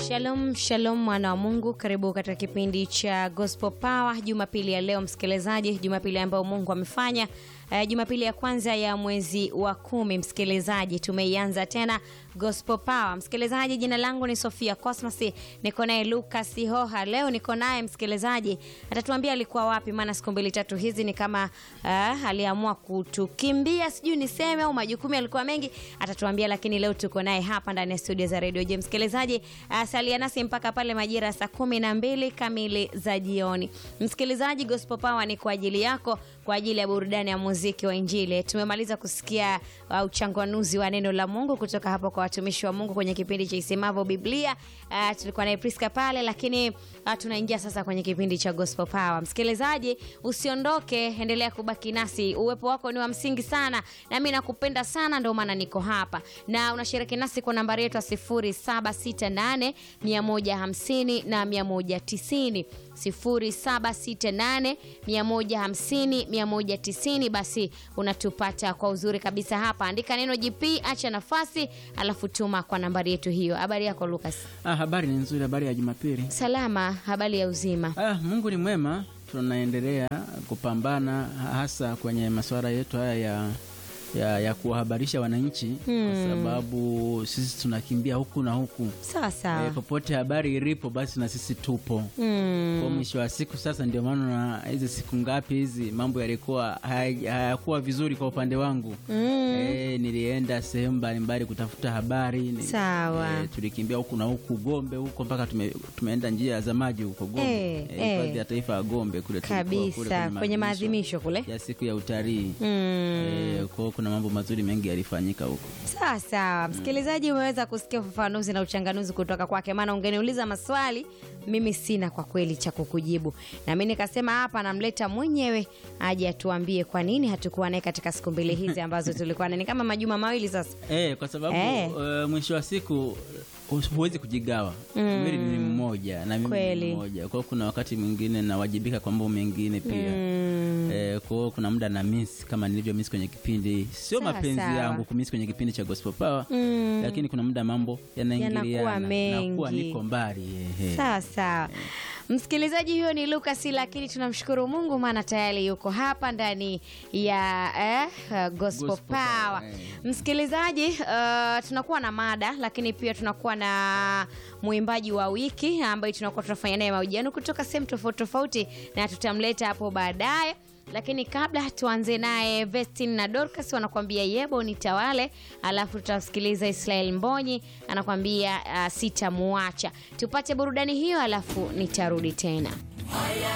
Shalom, shalom mwana wa Mungu, karibu katika kipindi cha Gospel Power Jumapili ya leo, msikilizaji, Jumapili ambayo Mungu amefanya Uh, Jumapili ya kwanza ya mwezi wa kumi, msikilizaji, tumeianza tena Gospel Power. Msikilizaji, jina langu ni Sofia Cosmas, niko naye Lucas Hoha. Leo niko naye msikilizaji, atatuambia alikuwa wapi, maana siku mbili tatu hizi ni kama uh, aliamua kutukimbia, sijui niseme au majukumu yalikuwa mengi, atatuambia, lakini leo tuko naye hapa ndani ya studio za Radio Je. Msikilizaji, uh, salia nasi mpaka pale majira ya saa kumi na mbili kamili za jioni. Msikilizaji, Gospel Power ni kwa ajili yako, kwa ajili ya burudani ya muziki wa Injili. Tumemaliza kusikia uh, uchanganuzi wa neno la Mungu kutoka hapo kwa watumishi wa Mungu kwenye kipindi cha Isemavyo Biblia. Uh, tulikuwa naye Priska pale, lakini uh, tunaingia sasa kwenye kipindi cha Gospel Power. Msikilizaji, usiondoke, endelea kubaki nasi. Uwepo wako ni wa msingi sana, na mimi nakupenda sana, ndio maana niko hapa na unashiriki nasi kwa nambari yetu ya 0768 150 na 190 0768 150 190. Basi unatupata kwa uzuri kabisa hapa, andika neno GP, acha nafasi, alafu tuma kwa nambari yetu hiyo. Habari yako Lucas? Ah, habari ni nzuri. Habari ya Jumapili. Salama. Habari ya uzima? Ah, Mungu ni mwema, tunaendelea kupambana hasa kwenye masuala yetu haya ya ya, ya kuwahabarisha wananchi Hmm. kwa sababu sisi tunakimbia huku na huku Sawa sawa. e, popote habari ilipo basi na sisi tupo Mm. kwa mwisho wa siku. Sasa ndio maana na hizi siku ngapi hizi mambo yalikuwa haya- hayakuwa vizuri kwa upande wangu Mm. e, nilienda sehemu mbalimbali kutafuta habari ni- Sawa. e, tulikimbia huku na huku Gombe huko mpaka tume, tumeenda njia za maji huko Gombe Eh, eh, hifadhi eh. ya taifa ya Gombe kule tulikuwa kule Kabisa kwenye maadhimisho kule. ya siku ya utalii Mm. Eh, kwa hiyo kuna mambo mazuri mengi yalifanyika huko. Sawa sawa, msikilizaji, umeweza kusikia ufafanuzi na uchanganuzi kutoka kwake, maana ungeniuliza maswali mimi sina kwa kweli cha kukujibu, na mimi nikasema hapa namleta mwenyewe aje atuambie kwa nini hatukuwa naye katika siku mbili hizi ambazo tulikuwa naye, ni kama majuma mawili sasa. Eh, kwa sababu Eh. eh, mwisho wa siku hu- huwezi kujigawa. Mm. Mwili ni mmoja na mimi Kweli. ni mmoja. Kwa hiyo kuna wakati mwingine nawajibika kwa mambo mengine pia. Mm. Eh, kwa hiyo kuna muda na miss kama nilivyo miss kwenye kipindi, sio Sawa, mapenzi sawa. yangu kumiss kwenye kipindi cha Gospel Power, Mm. lakini kuna muda mambo yanaingiliana, Yanakuwa mengi. nakuwa niko mbali ehe. Sawa sawa. Msikilizaji, huyo ni Lucas, lakini tunamshukuru Mungu maana tayari yuko hapa ndani ya eh, uh, Gospel, Gospel Power. Power, eh. Msikilizaji, uh, tunakuwa na mada lakini pia tunakuwa na mwimbaji wa wiki ambaye tunakuwa tunafanya naye mahojiano kutoka sehemu tofauti tofauti, na tutamleta hapo baadaye lakini kabla tuanze naye Vestin na Dorcas wanakuambia yebo nitawale, alafu tutamsikiliza Israel Mbonyi anakuambia uh, sitamuacha. Tupate burudani hiyo, alafu nitarudi tena.